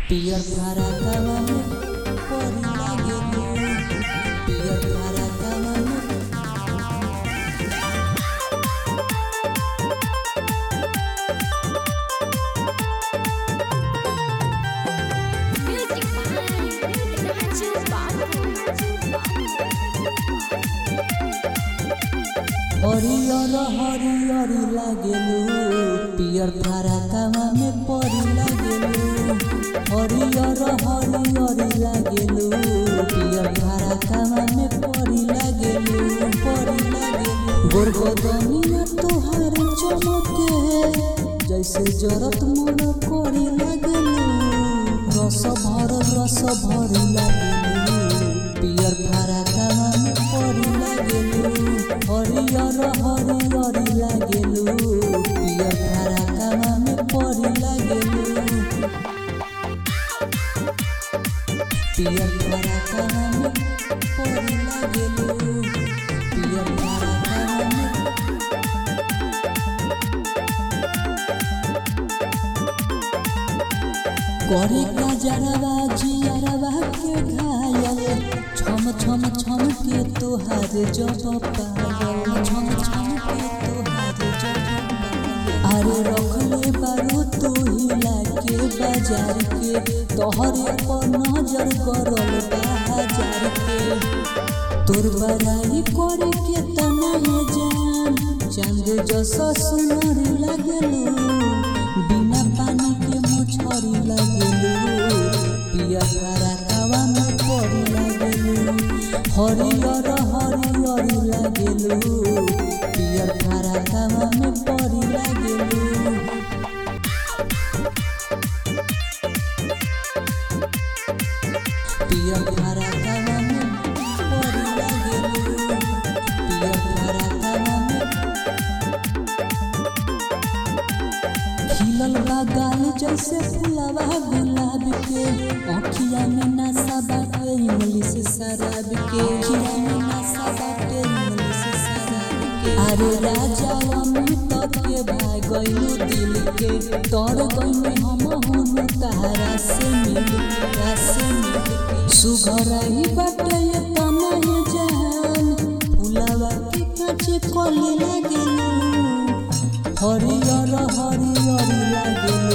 पियर फराकावा में परी लागेलू पियर फराकावा में Music by Raju Babu. हरियर हरियर लागेलू पियर फराकावा में परी लागेलू हरियर हरियर लागेलू पियर फराकावा में परी लागेलू परी लागेलू गोरगोदनिया तोहार चमके जैसे जरत मन करी लागेलू रस भर रस भरी लागेलू पियर फराकावा में परी लागेलू हरियर हरियर लागेलू पियर फराकावा में परी लागेलू पियर फराकावा में परी लागेलू पियर फराकावा में करे का जरवा जियरवा के घायल छम छम छम के तोहार जब पायल छम छम के तोहार जब पायल अरे रखले बारू तू हिला के बाजार के तोहरे पर नजर करल बा हजार के तोर बड़ाई करे के तना है जान चांद जैसा सुनर लगलू बिना पानी के मछरी लगलू पिया फराकावा में पड़ी लगलू हरियर हरियर लगलू पिया फराकावा में पड़ी लगलू पियर फराकावा में परी लागेलू पियर फराकावा में खिलल बा गाल जैसे फुलवा गुलाब के अखिया में नशा बाटे इंग्लिश शराब के अखिया में नशा बाटे इंग्लिश शराब के अरे राजा अमित के भाग गइलू दिल के तोर गइनी हम हुनु तारा से मिल के तारा से मिल के सुघरही बाटे ये तना ये जान फुलवा के काचे कली लागेलू हरियर हरियर लागेलू